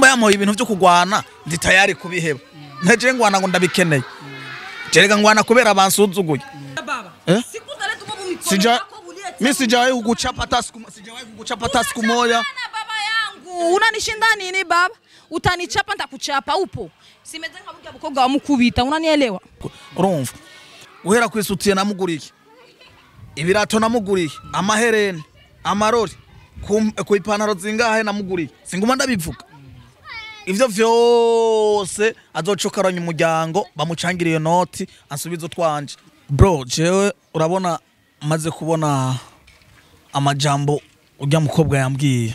nimba yamuha ibintu byo kugwana ndi tayari kubiheba nteje ngwana ngo ndabikeneye jereka ngwana kubera abansuzuguye baba Eh? sikunaleta umo mumikono sija yako uliye mi sijawahi kukuchapa hata siku sijawahi kukuchapa hata siku moja Sana baba yangu unanishinda nini baba utanichapa ntakuchapa upo simeze nka burya bukobwa wamukubita unanielewa urumva uhera kwisutiye namuguriye ibirato namuguriye amahereni amarori ku- ku ipantaro zingahe namuguriye singuma ndabivuga ivyo vyose azocokaranya umuryango bamucangire iyo noti ansubize utwanje bro jewe urabona maze kubona amajambo urya mukobwa yambwiye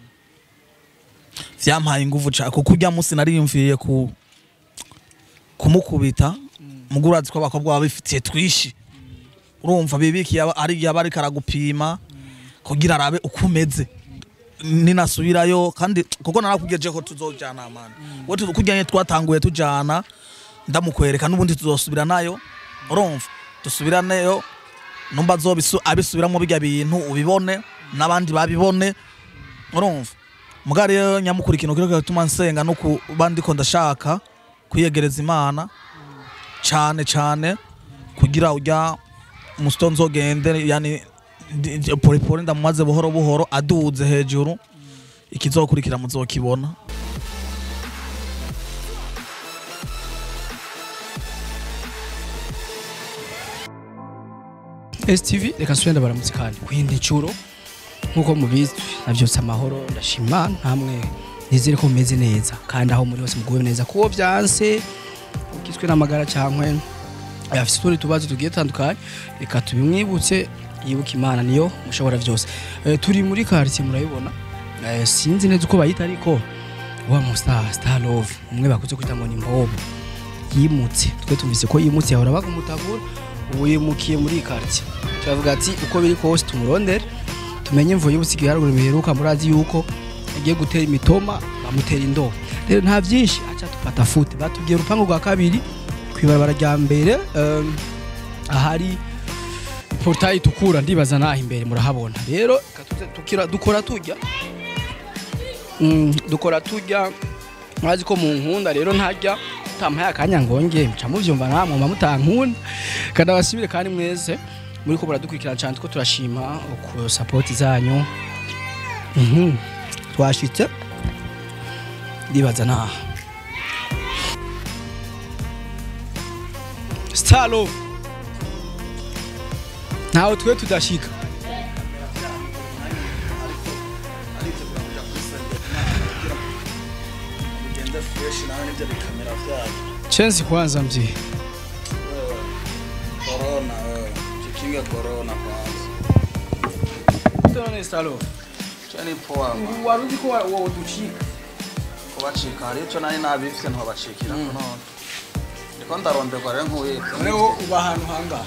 vyampaye inguvu cane kuko urya musi nariyumviye ku kumukubita muguru urazi ko abakobwa baba bifitiye twishi urumva bibikiye aba- ari igihe aba ariko aragupima kugira arabe uko umeze ninasubirayo kandi kuko narakubwiye ko tuzojana mani we kujyanye twatanguye tujana ndamukwereka n'ubundi tuzosubira nayo urumva dusubiraneyo numba azobisu- abisubiramo bijya bintu ubibone n'abandi babibone urumva muga rero nyamukuru ikintu kiriko gituma nsenga no kuba ndiko ndashaka kwiyegereza imana cane cane kugira urya musito nzogende yani ndi- ndi- porepore ndamumaze buhoro buhoro aduze hejuru ikizokurikira muzokibona STV reka nsubire ndabaramutse kandi kwindi ncuro nkuko mubizi navyose amahoro ndashima namwe nizere ko mumeze neza kandi aho muri hose muguwe neza kuwo vyanse ugizwe n'amagara cankwe afise utundi tubazo tugiye tandukanye reka tubimwibutse yibuka imana niyo mushobora vyose Eh, turi muri quartier murabibona Eh, sinzi neza uko bayita ariko wa mu star star love umwe bakuze kwita ngo ni mbobo yimutse twe tumvise ko yimutse yahora bagumutagura ubu yimukiye muri iyi quartier turavuga ati uko biri kose tumurondere tumenye imvuye y'ubusigaye haruguru biheruka murazi yuko agiye gutera imitoma bamutera indobo rero nta byinshi aca tufata fute batubwiye urupangu rwa kabiri kwibarabara rya mbere um, ahari portail itukura ndibaza naho imbere murahabona rero reka tuze tukira dukora tujya Mm, dukora tujya murazi ko mu nkunda rero ntajya utampaye akanya ngonge mca muvyumva namwe mba mutankunda kandi abasibire kandi mwese muri ko muradukurikirana cyane two turashima ku sapoti zanyu Mhm. twashitse ndibaza naha stalo ntawe twe tudashika chenzi kwanza mji corona jikinge corona kwanza none stalo cyane poa wari uzi ko wowe ducika kubacika hari icyo nari nabifite ntibabacikira none ndiko ndaronderwa rero nkuye rero uba ahantu hangaha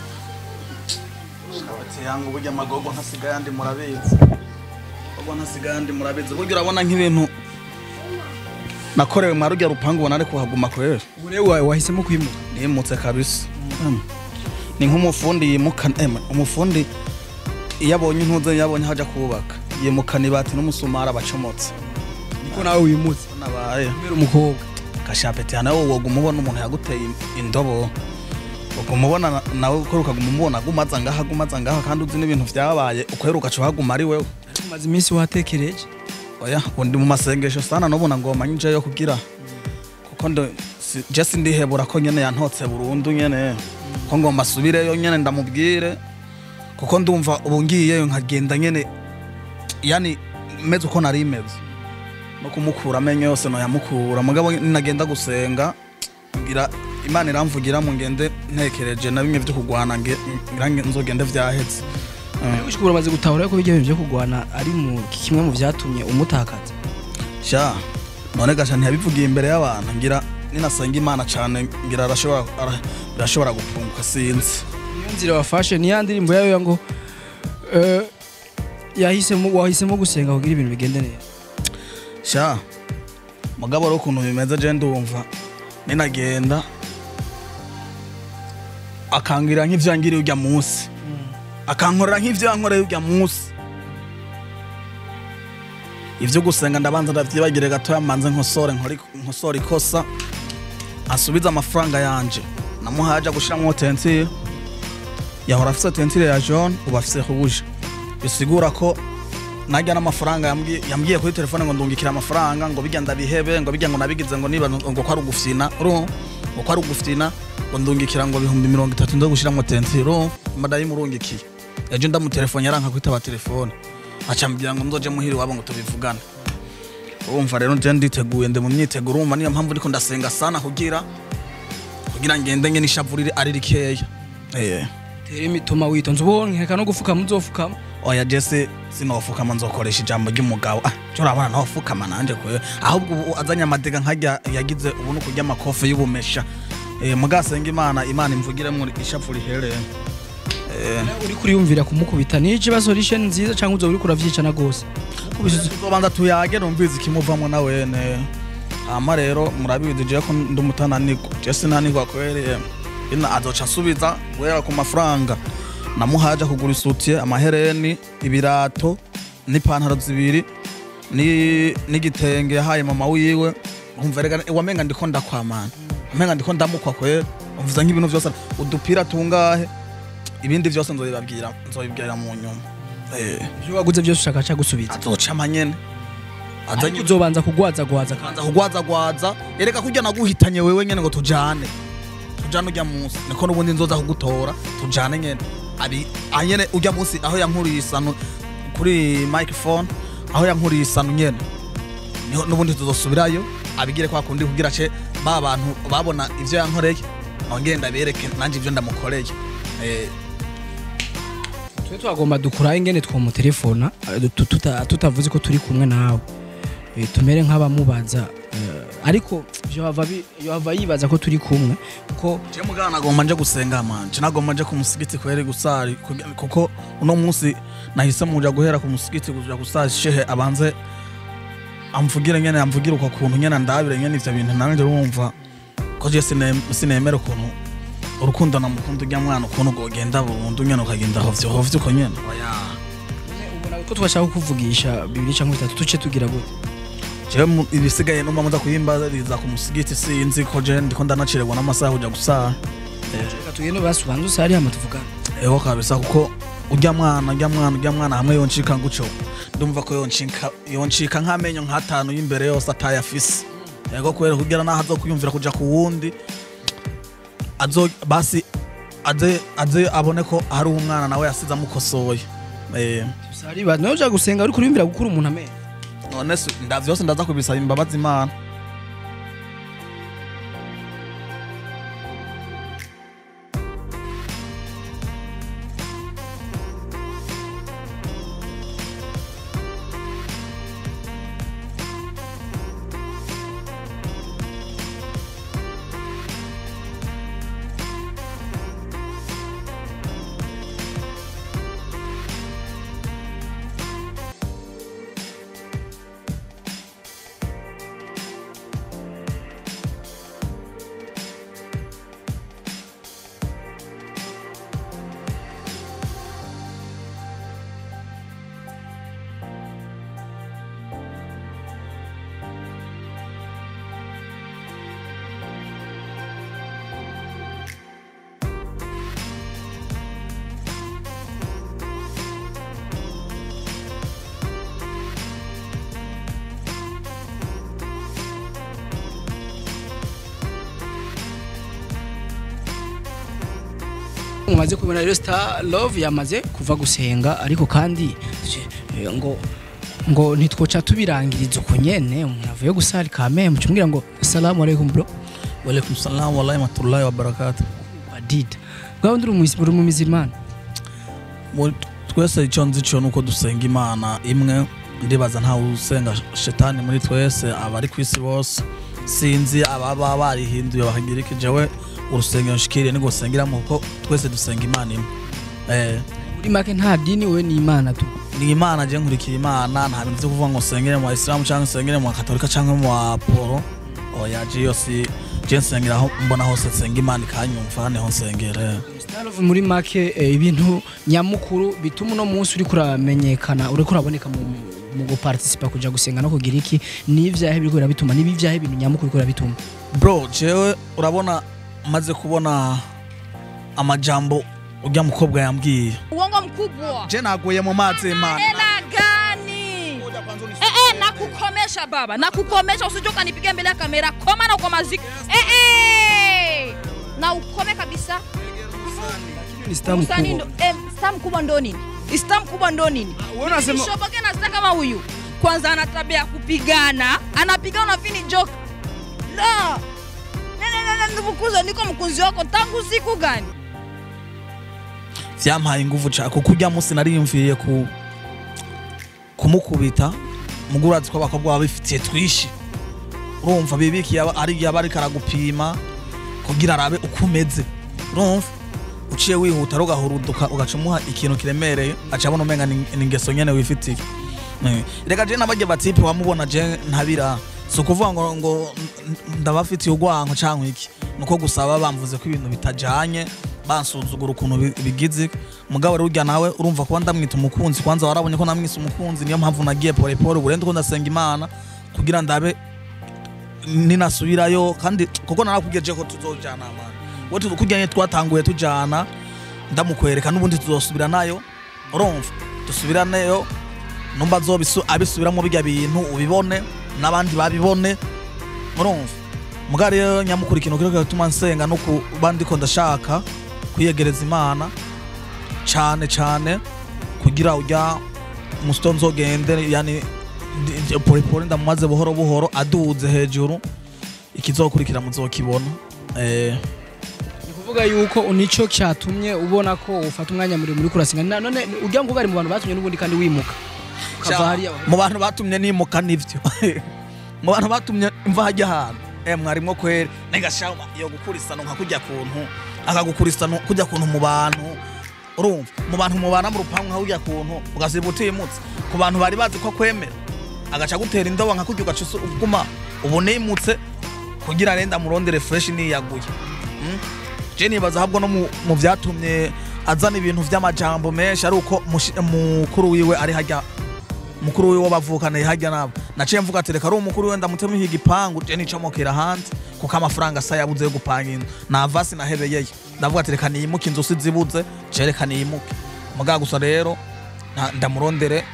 Ati yangu burya amagogo ntasigaye andi murabizi gogo ntasigaye andi murabizi burya urabona nk'ibintu nakorewe mwarujya rupangu ubona ari kuhaguma kwera ubu rero wa- wahisemo kwimuka nimutse kabisa Em, ni nk'umufundi yimukana em, umufundi iyo abonye intuze iyo abonye haja kubaka yimukana ibati n'umusumari abacomotse niko nawe wimutse nabaye kubera umukobwa gashapeti hano wowe woguma ubona umuntu yaguteye indobo uguma ubona na- nawe ukora ukaguma umubona agumaza ngaha agumaza ngaha kandi uzi n'ibintu vyabaye ukwera ugaca uhaguma ari wewe umaze iminsi watekereje oya undi mu masengesho sana nubona ngoma njeyo kugira kuko ndo si- je sindihebura ko nyene yantotse burundu nyene ko ngomba asubireyo nyene ndamubwire kuko ndumva ubu ngiyeyo nkagenda nyene yani meze uko nari meze no kumukura amenyo yose noyamukura mugabo ninagenda gusenga ngira imana iramvugira mu ngende ntekereje na bimwe vyo kugwana nge- ngira nge- nzogende vyahetse Mm. gushikura umaze gutahura ko bijya byo kugwana ari mu kimwe mu byatumye umutakaza sha none gasha ntiyabivugiye imbere y'abantu ngira ninasenga imana cyane ngira arashobora ara- birashobora gupunguka sinzi niyo nzira wafashe ni ya ndirimbo yayo ngo eh, yahisemo wahisemo gusenga kugira ibintu bigende neza sha mugabo rero ukuntu bimeze je ndumva ninagenda akangira nk'ivyo yangiriye urya munsi akankorera nk'ivyo yankoreye urya munsi ivyo gusenga ndabanza ndavyibagire gatoya manze nkosore nkore nkosore ikosa asubiza amafaranga yanje namuhaye aja gushiramwo tentire yahora afise tentire ya jaune ubu afise rouge bisigura ko najya n'amafaranga yambwiye yambwiye kuri telefone ngo ndungikira amafaranga ngo bijya ndabihebe ngo bijya ngo nabigize ngo niba ngo ko ari ugufyina urumva ngo ko ari ugufyina ngo ndungikira ngo ibihumbi mirongo itatu ndo gushiramwo tentire urumva madayi murungikiye ejo ndamutelefone yaranka kwitaba telefone acambwira ngo nzoje muhiri wabo ngo tubivugane urumva rero nje nditeguye ndi mu myiteguro urumva niyo mpamvu ndiko ndasenga sana kugira kugira ngende nge nishavurire ari rikeya eh tere imitoma witonze ubonye reka no gufukama uzofukama oya jese sinofukama nzokoresha ijambo ry'umugabo ah cyo urabona nofukama nanje kwe ahubwo ubu azanye amadega nkajya yagize ubu nukurya amakofe y'ubumesha eh mugasenga imana imana imvugiremo ishavu rihereye eh uri kuriyumvira kumukubita ni ikibazo rishe nziza cyangwa uzo uri kuravyicana gose mukubise tuzobanza tuyage numvize ikimuvamo na wene hama rero murabizi je ko ndi umutananirwa je sinanirwa kwere ina azoca asubiza guhera ku mafaranga namuhaje kugura isutiye amahereni ibirato n'ipantaro zibiri ni- n'igitenge yahaye mama wiwe umva rega wamenga ndiko ndakwamana wamenga ndiko ndamukwa kwera umvuza nk'ibintu vyose udupira tungahe ibindi vyose nzobibabwira nzobibwira mu nyuma eh ivyo waguze byose ushaka ca gusubiza azoca amanyene azanye ariko uzobanza kugwaza gwaza kandi kanza kugwazagwaza ereka kurya naguhitanye wewe nyene ngo tujane tujane urya munsi niko n'ubundi nzoza kugutora tujane nyene abi anyene urya munsi aho yankuriye isano kuri microphone aho yankuriye isano nyene niho n'ubundi tuzosubirayo abigire kwa kundi kugira ce ba bantu babona ivyo yankoreye nongere ndabereke nanje ivyo ndamukoreye eh twe twagomba dukuraho ingene twomutelefona eh, tu- tuta- tutavuze ko turi kumwe nawe Eh, tumere nk'abamubaza eh, ariko yohava bi- yohava yibaza ko turi kumwe kuko Je mugana nagomba nje gusenga manje nagomba nje ku musigiti kwere gusari kugi- kuko uno munsi nahise muja guhera ku musigiti kuja gusari shehe abanze amvugire nyene amvugire uko kuntu nyene ndabire nyene ivyo bintu nanje urumva ko je sine- sinemera ukuntu urukundo namukunda urya mwana ukuntu gogenda burundu nyene ukagenda hovyo hovyo uko nyene oya ubona ko twashaka kuvugisha bibiri cyangwa bitatu tuce tugira gute jewe mu- ibisigaye numva muza kuhimbariza ku musigiti sinzi ko je ndiko ndanaciregwa n'amasaha kuja gusara reka tugende basi ubanze usari hama tuvugane Ego kabisa kuko urya mwana urya mwana urya mwana hamwe yoncika nguco ndumva ko yoncika yoncika nk'amenyo nk'atanu y'imbere yose atayafise ego kubera kugira naho azo kwiyumvira kuja ku wundi azo basi aze aze abone ko hari umwana nawe yasize amukosoye eh usari ba nawe uja gusenga uri kuriyumvira gukura umuntu amenyo none se nda vyose ndaza kubisaba imbabazi imana mumaze kubona rero star love yamaze kuva gusenga ariko kandi eh, ngo ngo ntitwoca tubirangiriza uko nyene umuntu avuye gusari kame mucumwira ngo assalamu alaikum bro walaikum salam wa rahmatullahi wa barakatuh badida bwawe ndi uri mu mizimana Mu- twese icyo nzi cyo nuko dusenga imana imwe ndibaza ntawe usenga shetani muri twese abari ku isi bose sinzi ababa barihinduye bakagira iki jewe urusengero nshikiriye nirwo sengeramo kuko twese dusenga imana imwe eh, muri make nta dini we ni imana tu ni imana je nkurikira imana nta bintu vyo kuvuga ngo sengere mu isilamu cyangwa sengere mu katolika cyangwa mu aporo oya je yose je nsengera aho mbona hose nsenga imana ikanyumva niho nsengera star love muri make eh, ibintu nyamukuru bituma uno munsi uri kuramenyekana uri kuraboneka mu mu guparticipa kuja gusenga no kugira iki n'ivyahe biriko birabituma n'ibivyahe ibintu nyamukuru biriko birabituma bro jewe urabona maze kubona amajambo urya mukobwa yambwiye uongo mkubwa je naguye mu mazi y'imana hela gani eh, eh, nakukomesha baba nakukomesha usije ukanipiga mbele ya kamera koma na ukoma ziki eh, eh. na ukome kabisa ni star Msanii mkubwa ndo- eh, star mkubwa ndo nini star mkubwa ndo nini wewe unasema Nishoboke na star kama huyu kwanza ana tabia ya kupigana anapigana na vini joke la nivukuze niko mkunzi wako tangu siku gani vyampaye inguvu ca kuko urya munsi nariyumviriye ku kumukubita mugo urazi ko abakobwa baba bifitiye twishi urumva bibikiye aba- ari igihe aba ariko aragupima kugira arabe uko umeze urumva uciye wihuta rero ugahuruduka ugaca umuha ikintu kiremereye aca abona umenga ni ni ingeso nyene wifitiye Eh, reka je nabarya batipe wamubona je ntabira si ukuvuga ngo ngo n- ndabafitiye urwanko canke iki nuko gusaba bamvuze ko ibintu bitajanye bansuzugura ukuntu bi- bigize mugabo rero urya nawe urumva kuba ndamwita umukunzi kwanza warabonye ko namwise umukunzi niyo mpamvu nagiye pole pole ubu rero ndiko ndasenga imana kugira ndabe ninasubirayo kandi kuko narakubwiye je ko tuzojana amana we tu- kurya nyene twatanguye tujana ndamukwereka n'ubundi tuzosubira nayo urumva dusubiraneyo numba azobisu abisubiramo bijya bintu ubibone n'abandi babibone urumva muga rero nyamukuru ikintu kiriko kiratuma nsenga no kuba ndiko ndashaka kwiyegereza imana cane cane kugira urya musito nzogende yani ndi- ndi- polipoli ndamumaze buhoro buhoro aduze hejuru ikizokurikira muzokibona eh, ni kuvuga yuko nico cyatumye ubona ko ufata umwanya muremure uri kurasenga Na- none urya ngo bari mu bantu batumye n'ubundi kandi wimuka ukava hariya mu bantu batumye nimuka nivyo mu bantu batumye mva hajya ahantu eh mwarimwo kweri negashaho yo gukurisana nka kujya kuntu akagukurisana kujya kuntu mu bantu urumva mu bantu mubana mu rupangu nka kujya kuntu ugasiba utimutse ku bantu bari bazi ko kwemera agaca gutera indobo nka kujya ugaca usu- uguma ubu nimutse kugira renda murondere fresh niyaguye Mm? je nibaza ahubwo no mu- mu vyatumye azana ibintu vy'amajambo menshi ari uko mushi- mukuru wiwe ari hajya mukuru wiwe bavukana hajya nabo naciye mvuga ati reka ari umukuru wiwe ndamutema iki gipangu je nicomokera hanze kuko amafaranga asa yabuze yo gupanga inzu navasi nahebeyeyo ndavuga ati reka niyimuke inzu si zibuze je reka niyimuke muga gusa rero nta- ndamurondere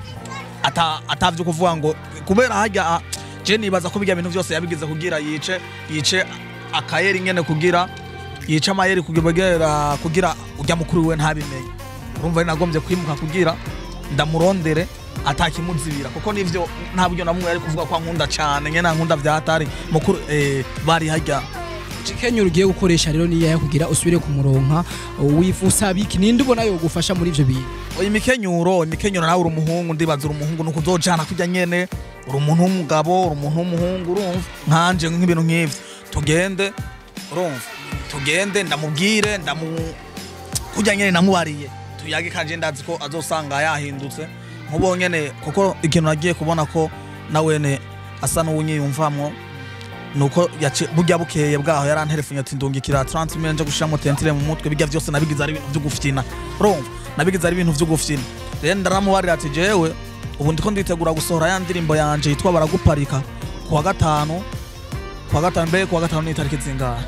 ata atavyo kuvuga ngo kubera hajya ah, je nibaza ko bijya bintu byose yabigize kugira yice yice akayeri nyene kugira yice amayeri kugira kugira ujya mukuru wiwe ntabimenye urumva ari nagombye kwimuka kugira ndamurondere atakimuzibira kuko nivyo nta buryo namwe ari kuvuga ko ankunda cyane nyene ankunda vyatari mukuru eh, bari hajya Kenya ugiye gukoresha rero niya kugira usubire kumuronka wifuza biki ninde ubona yo gufasha muri ivyo bintu oya imikenyuro imikenyuro nawe uri umuhungu ndibaza uri umuhungu nuko uzojana kujya nyene uri umuntu w'umugabo uri umuntu w'umuhungu urumva nkanje nk'ibintu nk'ivyo tugende urumva tugende ndamubwire ndamu kujya nyene namubariye tuyage kanje ndazi ko azosanga yahindutse nkubo nyene kuko ikintu nagiye kubona ko nawene asa n'uwunyiyumvamwo nuko yaci burya bukeye bwaho yaranterefonye ati ndungikira 30 mille nje gushiramo tentire mu mutwe bijya byose nabigize ari ibintu byo gufyina urumva nabigize ari ibintu byo gufyina rero ndaramubarira ati jewe ubu ndiko nditegura gusohora ya ndirimbo yanje yitwa baraguparika kuwa gatanu kuwa gatanu mbere kuwa gatanu ni itariki zingahe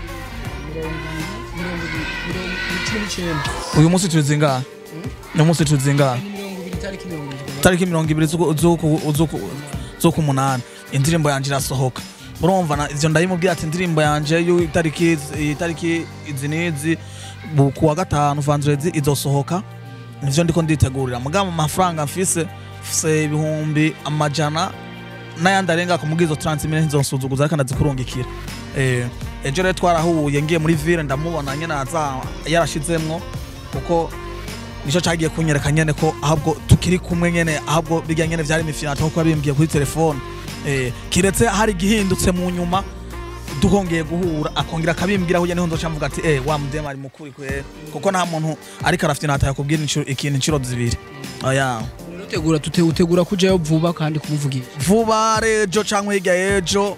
uyu munsi turi zingahe uyu munsi turi zingahe tariki mirongo ibiri z'uku- z'uku- z'uku- z'ukumunani indirimbo yanje irasohoka urumva na- ivyo ndabimubwira ati indirimbo yanje y'itariki itariki izi n'izi bu- kuwa gatanu vandredi izosohoka nivyo ndiko nditegurira mugabo amafaranga mfise mfise ibihumbi amajana n'ayandi arenga ku mubwizo 30 mille ntizonsuzuguza ariko ndazikurungikira eh, ejo rero twarahuye ngiye muri ville ndamubona nyene aza yarashizemwo kuko nico cagiye kunyereka nyene ko ahubwo tukiri kumwe nyene ahubwo bijya nyene vyari imifyinato kuko yabimbwiye kuri telefone eh, kiretse hari igihindutse mu nyuma duhongeye guhura akongera akabimbwira ahujya niho nzoca mvuga ati eh wa mudema ari mukuri kwe kuko nta muntu ariko arafyinata yakubwira incuro- ikintu incuro zibiri oya utegura tute utegura kujayo vuba kandi kumuvugisha vuba rejo canke hirya y'ejo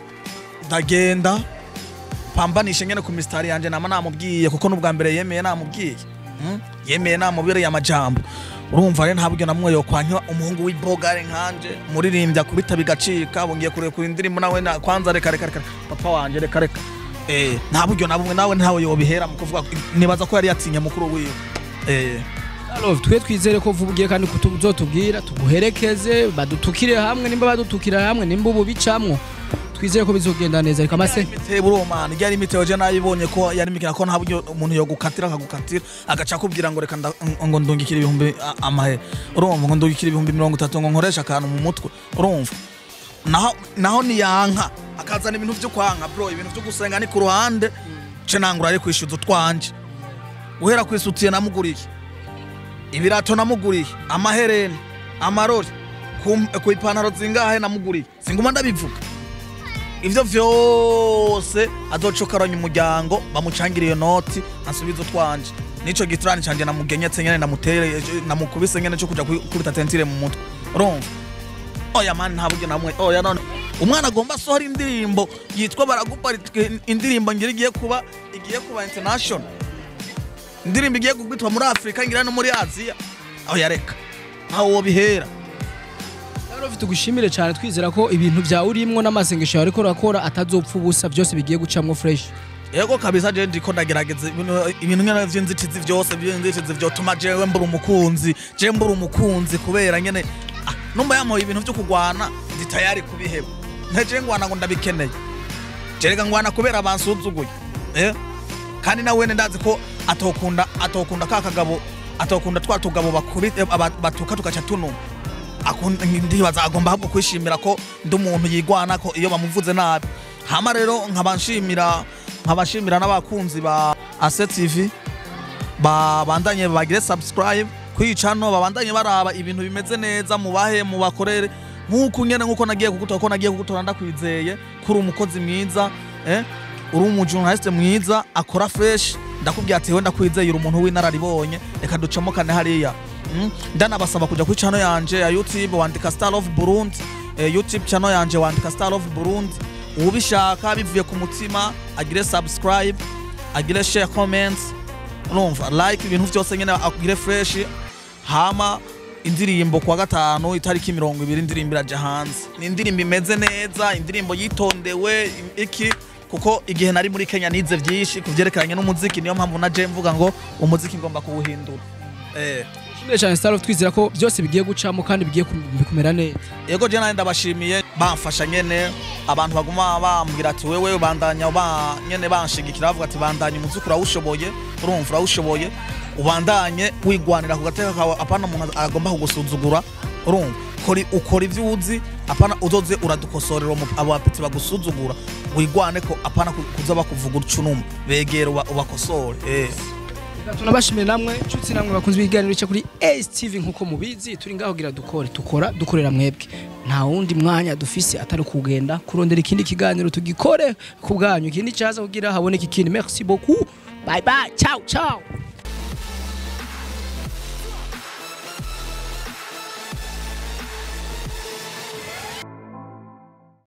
ndagenda pambanishe nyene ku misitari yanje nama namubwiye kuko n'ubwa mbere yemeye namubwiye Mm? yemeye namubereye amajambo urumva rero ntabwo namwe yokwanywa umuhungu w'ibogare nkanje muririmbyi akubita bigacika bongiye kurekura indirimbo nawe na- kwanza reka reka reka papa wanje reka reka eh nta buryo na bumwe nawe ntawe yobihera mu kuvuga nibaza ko yari yatinye mukuru wiwe eh Love, twe twizere ko vuba ugiye kandi kutuzotubwira tuguherekeze badutukire hamwe nimba badutukira hamwe nimba ubu bicamwo twizere ko bizogenda neza reka mase imitebo uromana ijya ari imitebo je nayibonye ko yari mikina ko nta buryo umuntu yogukatira akagukatira agaca akubwira ngo reka nda- ngo ndungikire ibihumbi a- amahe urumva ngo ndungikire ibihumbi mirongo itatu ngo nkoreshe akantu mu mutwe urumva naho naho niyanka akazana ibintu byo kwanka bro ibintu byo gusenga ni ku ruhande ce nangura ari kwishyuza utwanje uhera kwisutiye namuguriye ibirato namuguriye amahereni amarori ku- ku ipantaro zingahe namuguriye singuma ndabivuga ivyo vyose azocokaranya umuryango bamucangire iyo noti asubize utwanje nico giturani canje namugenyetse nyene namutere namukubise nyene cyo kuja kubita tentire mu mutwe urumva oya mani nta buryo namwe oya none umwana agomba asohora indirimbo yitwa baragupa indirimbo ngira igiye kuba igiye kuba international indirimbo igiye kugwitwa muri afurika ngira no muri aziya oya reka ntawe wobihera Love, tugushimire cyane twizera ko ibintu byawe urimwo n'amasengesho yawe ariko urakora atazopfa ubusa byose bigiye gucamwo fresh yego kabisa je ndiko ndagerageza ibintu- ibintu nyene vy'inzitizi vyose vy'inzitizi vyotuma jewe mbura umukunzi je mbura umukunzi kubera nyene ah, numva yamuha ibintu vyo kugwana ndi tayari kubiheba nteje ngwana ngo ndabikeneye jerega ngwana kubera bansuzuguye eh kandi na wene ndazi ko atokunda atokunda ka kagabo atokunda twa tugabo bakubite aba- batuka tugaca tunuma akunda ndibaza agomba ahubwo kwishimira ko ndi umuntu yigwana ko iyo bamuvuze nabi hama rero nkabanshimira nkabashimira n'abakunzi ba Ase TV babandanye bagire subscribe kwicano babandanye baraba ibintu bimeze neza mubahe mubakorere nk'uko nyene nk'uko nagiye kugutora ko nagiye kugutora ndakwizeye kuri umukozi mwiza eh uri umujournaliste mwiza akora fresh ndakubwira ati we ndakwizeye uri umuntu w'inararibonye reka ducamo kane hariya Mm, ndanabasaba kuja kuri channel yanje ya YouTube wandika Star of Burundi eh, YouTube channel yanje wandika Star of Burundi ubishaka bivuye ku mutima agire subscribe agire share comments urumva like ibintu byose nyene agire fresh hama indirimbo kuwa gatanu itariki mirongo ibiri indirimbo iraja hanze ni indirimbo imeze neza indirimbo yitondewe iki kuko igihe nari muri Kenya nize vyinshi kuvyerekeranye n'umuziki niyo mpamvu naje mvuga ngo umuziki ngomba kuwuhindura eh Shimire cyane Star Love, twizera ko byose bigiye gucamo kandi bigiye kum- kumera neza yego je nanje ndabashimiye bamfasha nyene abantu baguma bambwira ati wewe bandanya ba nyene banshigikira bavuga ati bandanya umuziki urawushoboye urumva urawushoboye ubandanye wigwanira ku gateka kawe apana umuntu agomba kugusuzugura urumva kori ukora ivyo uzi apana uzoze uradukosorera umu- abo bapeti bagusuzugura wigwane ko apana ku- kuza bakuvuga ucunuma begera uba- ubakosore eh Reka tunabashimire namwe nshuti namwe bakunze ibiganiro bica kuri Ace TV nkuko mubizi turi ngaho kugira dukore tukora dukorera mwebwe nta wundi mwanya dufise atari kugenda kurondera ikindi kiganiro tugikore ku bwanyu ikindi cyaza kugira haboneka ikindi merci beaucoup bye bye ciao ciao